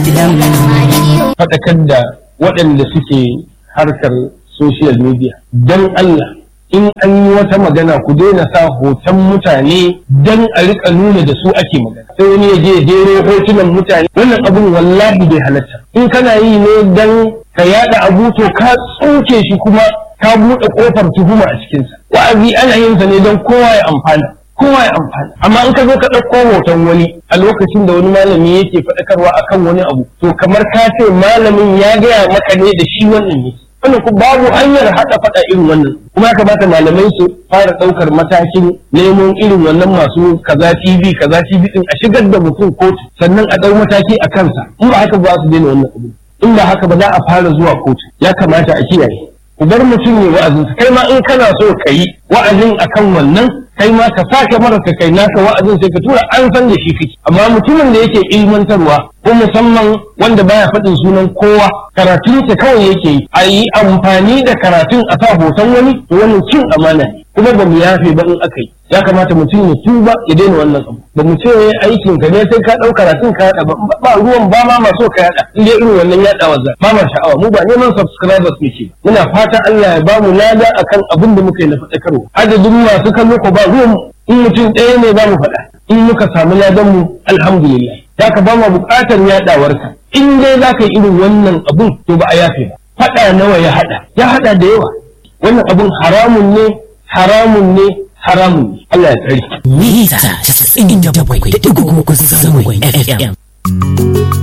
faɗakar da waɗanda suke harkar social media don Allah in an yi wata magana ku daina sa hoton mutane don a rika nuna da su ake magana sai wani ya je jero hotunan mutane wannan abun wallahi bai halatta in kana yi ne don ka yada abu to ka tsoke shi kuma ka buɗe ƙofar tuhuma a cikinsa wa'azi ana yin sa ne don kowa ya amfana kowa ya amfana amma in ka zo ka ɗauko hoton wani a lokacin da wani malami yake faɗakarwa akan wani abu to kamar ka ce malamin ya gaya maka ne da shi wannan ne wannan ku babu hanyar haɗa faɗa irin wannan kuma ya kamata malamai su fara ɗaukar matakin neman irin wannan masu kaza TV kaza TV din a shigar da mutum kotu sannan a ɗau mataki a kansa in ba haka ba su daina wannan abu in ba haka ba za a fara zuwa kotu ya kamata a kiyaye ku bar mutum ne wa'azin kai ma in kana so ka yi wa'azin akan wannan kai ma ka sake mara ka kai naka wa'azin sai ka tura an san da shi kake amma mutumin da yake ilmantarwa ko musamman wanda baya faɗin sunan kowa karatun sa kawai yake yi a yi amfani da karatun a sa hoton wani to wannan cin amana ne kuma ba mu yafe ba in aka yi ya kamata mutum ya tuba ya daina wannan abu ba mu ce aikin ka ne sai ka ɗau karatun ka yaɗa ba ba ruwan ba ma maso ka yaɗa in dai irin wannan yaɗawa za ba ma sha'awa mu ba neman subscribers muke muna fatan Allah ya ba mu lada akan abin da muka yi na faɗakarwa adadin masu kallo ko ba ruwan in mutum ɗaya ne za mu faɗa in muka samu ladan mu alhamdulillah ya ka ba mu buƙatar yaɗawarka in dai za ka yi irin wannan abun to ba a yafe ba faɗa nawa ya haɗa ya haɗa da yawa wannan abun haramun ne haramun ne haramun ne Allah ya tsare mita 97.3 zangon FM